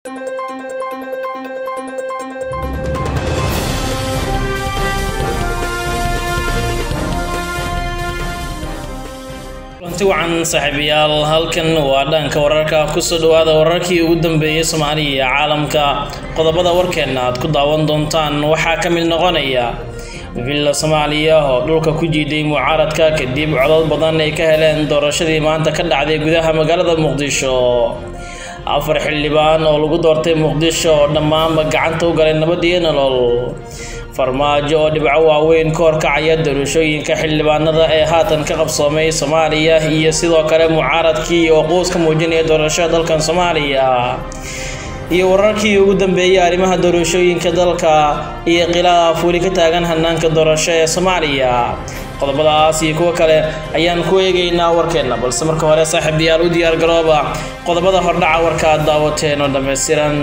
kulanti wacan saaxiibayaal halkan waa dhanka wararka kusoo dhawaada wararkii ugu dambeeyay soomaaliya iyo caalamka qodobada warkeenna aad ku daawan doontaan waxaa ka mid noqonaya villa soomaaliya oo dhulka ku jiiday mucaaradka kadib codod badan ay ka heleen doorashadii maanta ka dhacday gudaha magaalada muqdisho afar xildhibaan oo lagu doortay muqdisho oo dhammaanba gacanta u galay nabad iyo nolol farmaajo oo dhibco waaweyn ka horkacaya doorashooyinka xildhibaanada ee haatan ka qabsoomay soomaaliya iyo sidoo kale mucaaradkii oo quus ka muujinaya doorashada dalkan soomaaliya iyo wararkii ugu dambeeyay arrimaha doorashooyinka dalka iyo khilaaf weli ka taagan hanaanka doorasho ee soomaaliya qodobadaas iyo kuwo kale ayaan ku eegaynaa warkeenna balse marka hore saaxiibayaal u diyaar garooba qodobada hordhaca warka aad daawateen oo dhammaystiran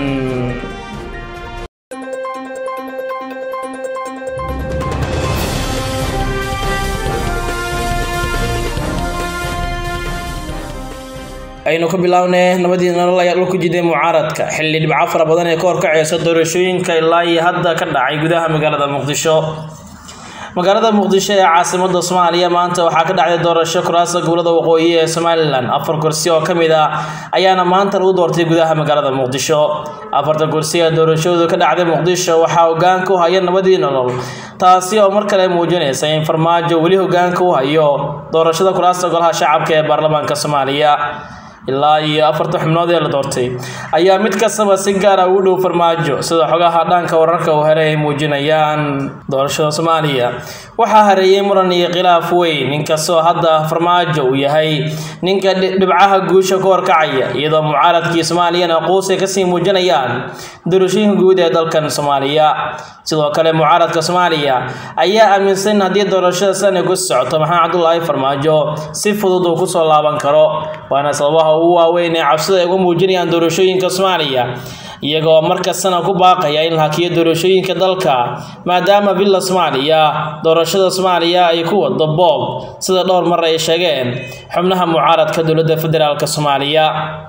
aynu ka bilownay nabadii nolol ayaa dhulku jiday mucaaradka xilli dhibco fara badan ee ka horkacaysa doorashooyinka ilaa iyo hadda ka dhacay gudaha magaalada muqdisho magaalada muqdisho ee caasimada soomaaliya maanta waxaa ka dhacday doorasho kuraasta gobolada waqooyi ee somalilan afar kursi oo ka mid ah ayaana maanta lagu doortay gudaha magaalada muqdisho afarta kursi ee doorashadu ka dhacday muqdisho waxaa hogaanka u haya nabadii nolol taasi oo mar kale muujinaysa in farmaajo weli hogaanka u hayo doorashada kuraasta golaha shacabka ee baarlamaanka soomaaliya ilaa iyo afarta xubnood ee la doortay ayaa mid kastaba si gaara ugu dhow farmaajo sida xogaha dhanka wararka uu helay ay muujinayaan doorashada soomaaliya waxaa hareeyay muran iyo khilaaf weyn inkastoo hadda farmaajo uu yahay ninka dhibcaha guusha ka horkacaya iyadoo mucaaradkii soomaaliyana quus ay kasii muujinayaan doorashooyinka guud ee dalkan soomaaliya sidoo kale mucaaradka soomaaliya ayaa aaminsan in haddii doorashada sanay ku socoto maxamed cabdulaahi farmaajo si fudud uu kusoo laaban karo waana sababaha ugu waaweyn ee cabsida ay uga muujinayaan doorashooyinka soomaaliya iyagoo markastana ku baaqaya in la hakiyo doorashooyinka dalka maadaama villa soomaaliya doorashada soomaaliya ay ku wado boob sida dhowr mar ay sheegeen xubnaha mucaaradka dowladda federaalk soomaaliya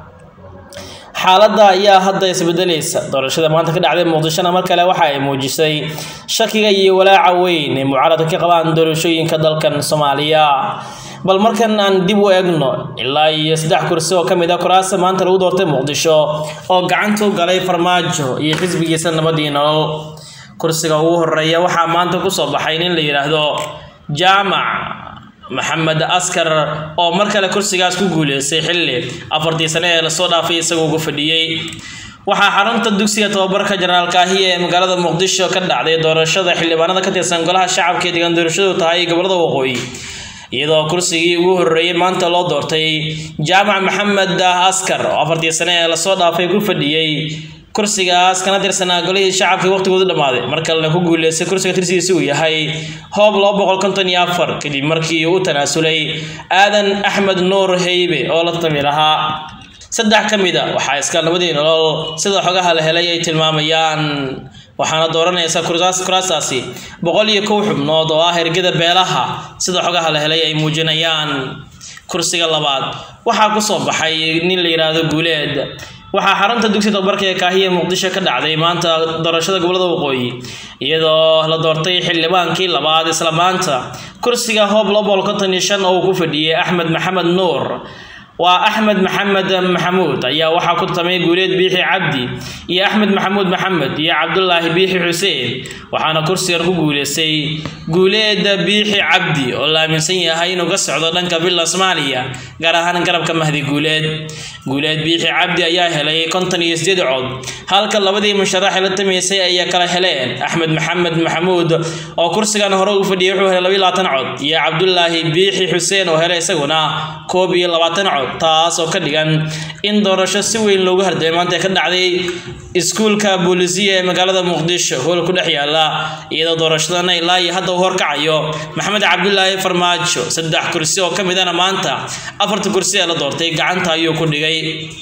xaaladda ayaa hadda isbedelaysa doorashada maanta ka dhacday muqdishona mar kale waxa ay muujisay shakiga iyo walaaca weyn ee mucaaradka ka qabaan doorashooyinka dalkan soomaaliya bal markan aan dib u eegno ilaa iyo saddex kursi oo ka mid a kuraasta maanta lagu doortay muqdisho oo gacanta u galay farmaajo iyo xisbigiisa nabadii nolol kursiga ugu horeeya waxaa maanta kusoo baxay nin la yidhaahdo jaamac maxamed askar oo mar kale kursigaas ku guuleystay xilli afartii sane ee lasoo dhaafay isagoo ugu fadhiyey waxaa xarunta dugsiga tababarka jenaraal kaahiya ee magaalada muqdisho ka dhacday doorashada xildhibaanada ka tirsan golaha shacabka ee deegaan doorashadu tahay gobolada waqooyi iyadoo kursigii ugu horreeyey maanta loo doortay jaamac maxamed askar oo afartii sane ee lasoo dhaafay ku fadhiyey kursigaas kana tirsanaa golihii shacabka waqtigoodu dhammaaday mar kalena ku guuleystay kursiga tirsigiisa uu yahay hoob laba boqol konton iyo afar kadib markii uu u tanaasulay aadan axmed nuur heybe oo la tami lahaa saddex ka mid a waxaa iska nabadii nolol sida xogaha la helay ay tilmaamayaan waxaana dooranaysa kuraastaasi boqol iyo kow xubnood oo ah ergada beelaha sida xogaha la helay ay muujinayaan kursiga labaad waxaa kusoo baxay nin la yidhaahdo guuleed waxaa xarunta dugsi tababarka ee kaahiya muqdisho ka dhacday maanta doorashada gobolada waqooyi iyadoo la doortay xildhibaankii labaad isla maanta kursiga hoob laba boqol konton iyo shan oo uu ku fadhiyey axmed maxamed nuur waa axmed maxamed maxamuud ayaa waxaa ku tamay guuleed biixi cabdi iyo axmed maxamuud maxamed iyo cabdulaahi biixi xuseen waxaana kursigan ku guuleystay guuleed biixi cabdi oo la aaminsan yahay inuu ka socdo dhanka villa soomaaliya gaar ahaan garabka mahdi guuleed guuleed biixi cabdi ayaa helay konton iyo sideed cod halka labadii musharax la tamaysay ayaa kala heleen axmed maxamed maxamuud oo kursigan hore ugu fadhiyay wuxuu helay labiyo labaatan cod iyo cabdulaahi biixi xuseen oo helay isaguna koob iyo labaatan cod taas oo ka dhigan in doorasho si weyn loogu hardamay maanta ka dhacday iskuulka boolisiya ee magaalada muqdisho hool ku dhex yaala iyadoo doorashadana ilaa iyo hadda uu horkacayo maxamed cabdulaahi farmaajo saddex kursi oo ka midana maanta afarta kursi ee la doortay gacanta ayuu ku dhigay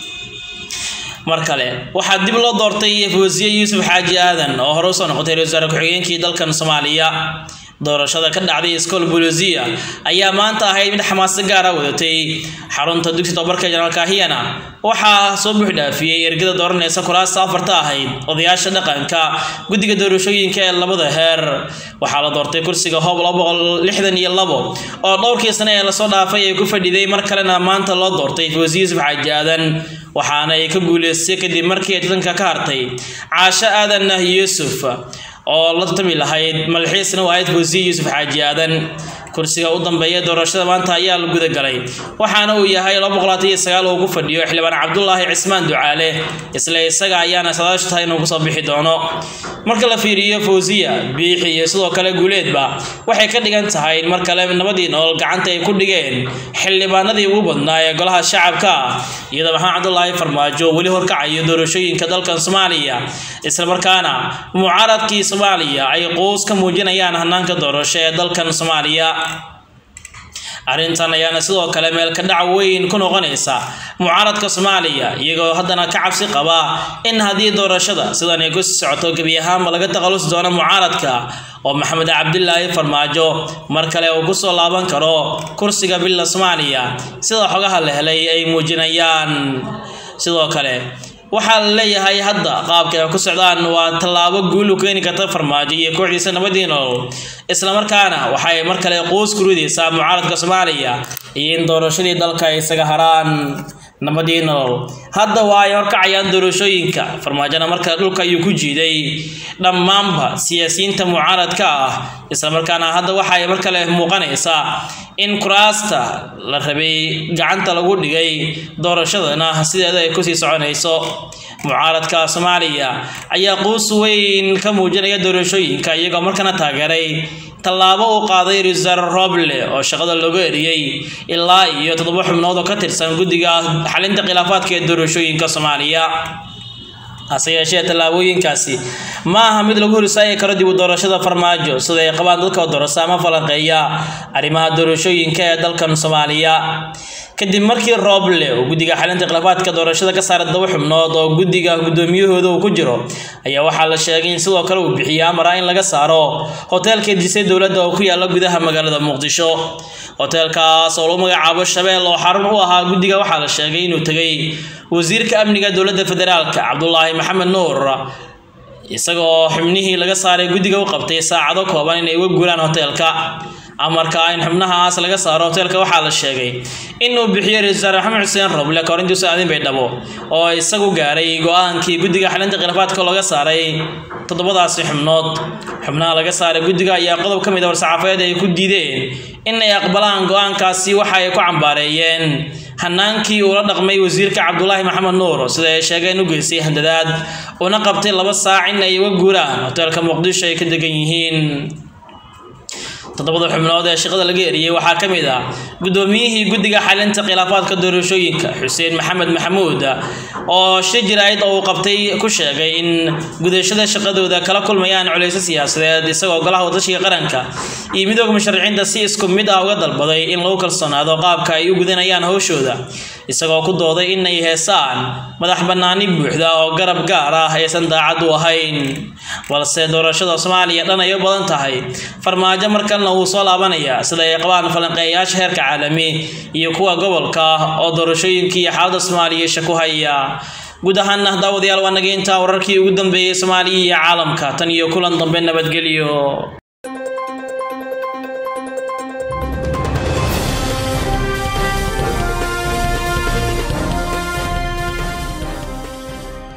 mar kale waxaa dib loo doortay fawsiye yuusuf xaaji aadan oo hore usoo noqotay ra-isul wasaare ku-xigeenkii dalkan soomaaliya doorashada ka dhacday iskool bolisia ayaa maanta ahayd mid xamaasad gaara wadatay xarunta dugsi tobabarka jenaraal kahiyana waxaa soo buux dhaafiyey ergada dooranaysa kuraasta afarta ahayd odayaasha dhaqanka guddiga doorashooyinka ee labada heer waxaa la doortay kursiga hoob iyo labo oo dhowrkii sane ee lasoo dhaafay ay ku fadhiday mar kalena maanta loo doortay fawsi yuusuf xaaji aadan waxaana ay ka guuleystay kadib markii ay tadanka ka hartay caasho aadan yuusuf oo la tartami lahayd malxiisna u ahayd fawsiye yuusuf xaaji aadan kursiga u dambeeya doorashada maanta ayaa la gudagalay waxaana uu yahay uu ku fadhiyo xildhibaan cabdulaahi cismaan ducaale isla isaga ayaana sadaashu tahay inuu kusoo bixi doono marka la fiiriyo fawsiya biixi iyo sidoo kale guuleedba waxay ka dhigan tahay in mar kale nabadii nool gacanta ay ku dhigeen xildhibaanadii ugu badnaa ee golaha shacabka iyadoo maxamed cabdulaahi farmaajo weli horkacayo doorashooyinka dalkan soomaaliya islamarkaana mucaaradkii soomaaliya ay quus ka muujinayaan hanaanka doorasho ee dalkan soomaaliya arrintan ayaana sidoo kale meel ka dhac weyn ku noqonaysa mucaaradka soomaaliya iyagoo haddana ka cabsi qaba in haddii doorashada sidan ay ku socoto gebi ahaanba laga taqalusi doono mucaaradka oo maxamed cabdilaahi farmaajo mar kale uu ku soo laaban karo kursiga billa soomaaliya sida xogaha la helay ay muujinayaan sidoo kale waxaa la leeyahay hadda qaabka ay ku socdaan waa tallaabo guul u keeni karta farmaajo iyo kooxdiisa nabadii nolol islamarkaana waxay mar kale quus ku ridaysaa mucaaradka soomaaliya iyo in doorashadii dalka ay isaga haraan nabadii nolol hadda waa ay horkacayaan doorashooyinka farmaajona markale dhulka ayuu ku jiiday dhammaanba siyaasiyiinta mucaaradka ah islamarkaana hadda waxa ay mar kale muuqanaysaa in kuraasta la rabay gacanta lagu dhigay doorashadana sideeda ay kusii soconayso mucaaradka soomaaliya ayaa quus weyn ka muujinaya doorashooyinka iyagoo markana taageeray tallaabo uu qaaday riser roble oo shaqada looga eriyey ilaa iyo toddoba xubnood oo ka tirsan guddiga xalinta khilaafaadka ee doorashooyinka soomaaliya hase yeeshee tallaabooyinkaasi ma aha mid lagu horisaagi karo dib u doorashada farmaajo sida ay qabaan dadka doorasa ama falanqeeya arrimaha doorashooyinka ee dalkan soomaaliya kadib markii rooble uu guddiga xalinta khilaafaadka doorashada ka saaray todoba xubnood oo guddiga guddoomiyahooda uu ku jiro ayaa waxaa la sheegay in sidoo kale uu bixiyo amara in laga saaro hoteelka disay dowladda oo ku yaala gudaha magaalada muqdisho hoteelkaas oo lagu magacaabo shabeel oo xarun u ahaa guddiga waxaa la sheegay inuu tegay wasiirka amniga dowladda federaalka cabdulaahi maxamed nuur isagoo xubnihii laga saaray guddiga u qabtay saacado kooban inay uga guuraan hoteelka amarka in xubnahaas laga saaro hoteelka waxaa la sheegay inuu bixiyo ra-iisul wasaare maxamed xuseen roble korintiisu aadin baydhabo oo isagu gaaray go-aankii guddiga xalinta khilaafaadka looga saaray toddobadaasi xubnood xubnaha laga saaray guddiga ayaa qodob ka mid a war-saxaafadeed ay ku diideen inay aqbalaan go-aankaasi waxa ay ku cambaareeyeen hanaankii uu la dhaqmay wasiirka cabdulaahi maxamed nuur sida ay sheegeen u geystay handadaad una qabtay laba saac in ay uga guuraan hoteelka muqdisho ay ka degan yihiin toddobada xubnood ee shaqada laga eriyey waxaa ka mid ah guddoomiyihii guddiga xalinta khilaafaadka doorashooyinka xuseen maxamed maxamuud oo shir jiraayid oo uu qabtay ku sheegay in gudashada shaqadooda kala kulmayaan culaysyo siyaasadeed isagoo golaha wadashiga qaranka iyo midooda musharaxiinta si isku mid ah uga dalbaday in lagu kalsoonaado qaabka ay u gudanayaan howshooda isagoo ku dooday inay heesaan madax bannaani buuxda oo garab gaar ah aysan daacad u ahayn balse doorashada soomaaliya dhan ay u badan tahay farmaajo markalna wuu soo laabanaya sida ay qabaan falanqeeyayaasha heerka caalami iyo kuwa gobolka oo doorashooyinkii iyo xaaladda soomaaliya isha ku haya guud ahaana daawadayaal waa naga intaa wararkii ugu dambeeyey soomaaliya iyo caalamka tan iyo kulan dambe nabadgelyo